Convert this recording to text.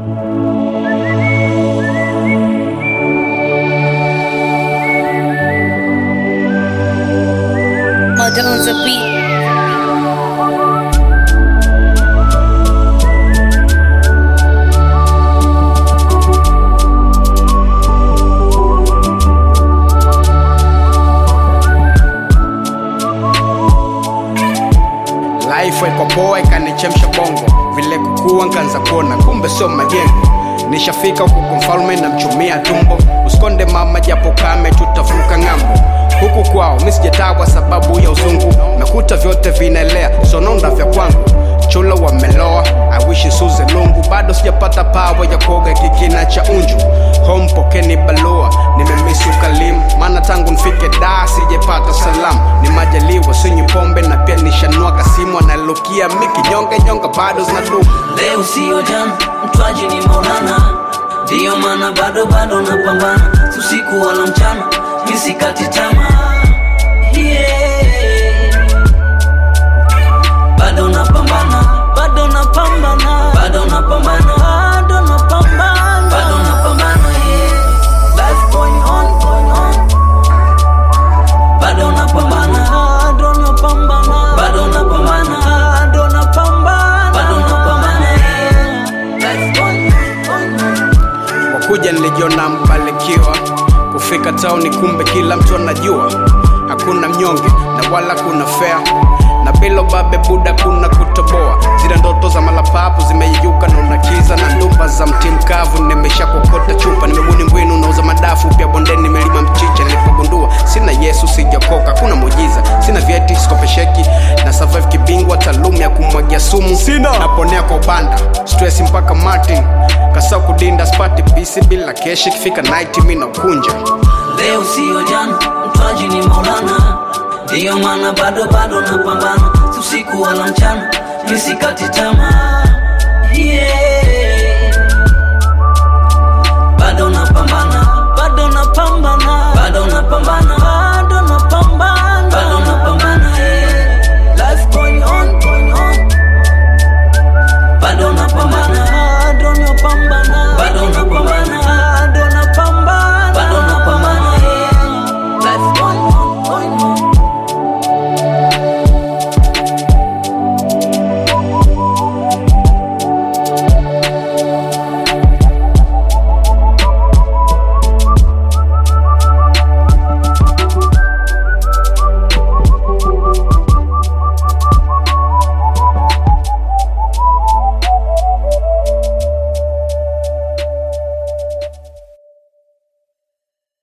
Murder on the beat. Life iko poa ikanichemsha bongo, vile kukua nkaanza kuona kumbe sio majengo. Nishafika huku kwa mfalme na mchumia tumbo, usikonde mama japo kame, tutavuka ng'ambo. Huku kwao mi sijatawa sababu ya uzungu, nakuta vyote vinaelea, sononda vya kwangu chula wameloa awishi suze lungu bado sijapata pawa ya kuoga kikina cha unju home pokeni balua nimemisi ukalimu maana tangu nfike da sijepata salamu ni majaliwa sinyi pombe na pia nishanua kasimu analukia miki nyonge nyonga bado zinadumu leo siyo jana mtwaji ni maulana ndiyo maana bado bado napambana usiku wala mchana misikati tamaa yeah. bado napambana bado napambana bado napambana bado napambana bado napambana yeah. life going on going on bado napambana bado napambana bado napambana bado napambana bado napambana yeah. life going on going on wakuja nilijiona mbarikiwa kufika tauni kumbe kila mtu anajua hakuna mnyonge na wala kuna fea na bilo babe buda kuna kutoboa zile ndoto za malapapu zimeyeyuka na unakiza na ndumba za mti mkavu nimesha kokota chupa nimebuni mbwinu nauza madafu pia bondeni nimelima mchicha nilipogundua sina yesu sijakoka kuna mujiza sina vyeti sikopesheki na survive kibingwa taalum ya kumwagia sumu sina naponea kwa ubanda stress mpaka martin kasa kudinda spati bisi bila keshi kifika night mi na ukunja leo siyo jana mtwaji ni maulana ndiyo maana bado bado napambana usiku wala mchana misikati tamaa